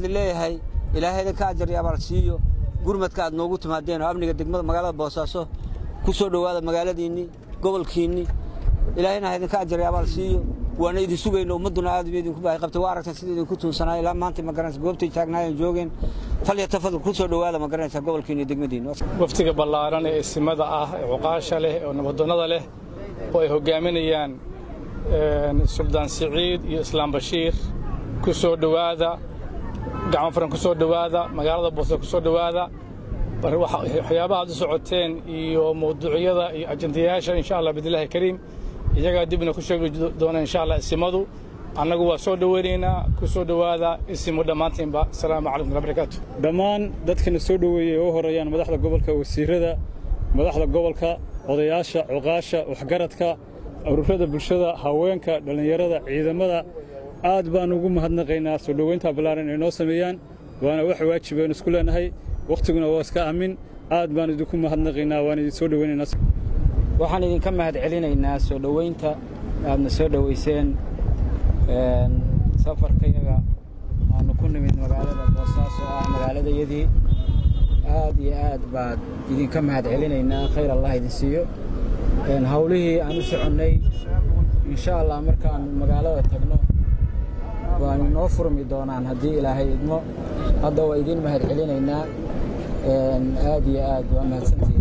idin leeyahay ilaahay idinka ajar iyo abaal siiyo gurmadka aad noogu timaadeen oo amniga degmada magaalada boosaaso ku soo dhowaada magaaladiinnii gobolkiinnii ilaahayna ha idinka ajar iyo abaal siiyo waana idin sugayno ummadduna aad bay idinku baahi qabtay waa aragtan sida idinku tuunsanaayo ilaa maanta ma garanaysa goobtay taagnaayeen joogeen falya tafadal ku soo dhowaada ma garanaysa gobolkiinni iyo degmadiinni waftiga ballaaran ee isimada ah ee cuqaasha leh oo nabadoonnada leh oo ay hoggaaminayaan suldaan siciid iyo islaam bashiir ku soo dhowaada gacmo furan ku soo dhowaada magaalada boose ku soo dhowaada waxyaabaha aad u socoteen iyo mawduucyada iyo ajandayaasha insha allah bidillaahi kariim iyagaa dibna ku sheegi doona insha allah isimadu annagu waa soo dhoweynaynaa ku soo dhowaada isimu dhammaantiinba asalaamu calaykum wala barakaatu dhammaan dadkana soo dhoweeyey oo horeeyaan madaxda gobolka wasiirada madaxda gobolka odayaasha cuqaasha waxgaradka ururada bulshada haweenka dhallinyarada ciidamada aad baan ugu mahadnaqaynaa soo dhoweynta ballaaran ay noo sameeyaan waana wax waajibaynu isku leenahay wakhtiguna waa iska aamin aad baan idinku mahadnaqaynaa waan idin soo dhoweynaynaa waxaan idinka mahad celinaynaa soo dhoweynta aadna soo dhoweyseen safarkayaga aanu ku nimid magaalada boosaaso ah magaaladayadii aad iyo aad baad idinka mahad celinaynaa khayr allah idin siiyo hawlihii aan u soconnay insha allah markaan magaalada tagno waanu noo furmi doonaan haddii ilaahay idmo hadda waa idiin mahad celinaynaa aad iyo aad waa mahadsantihin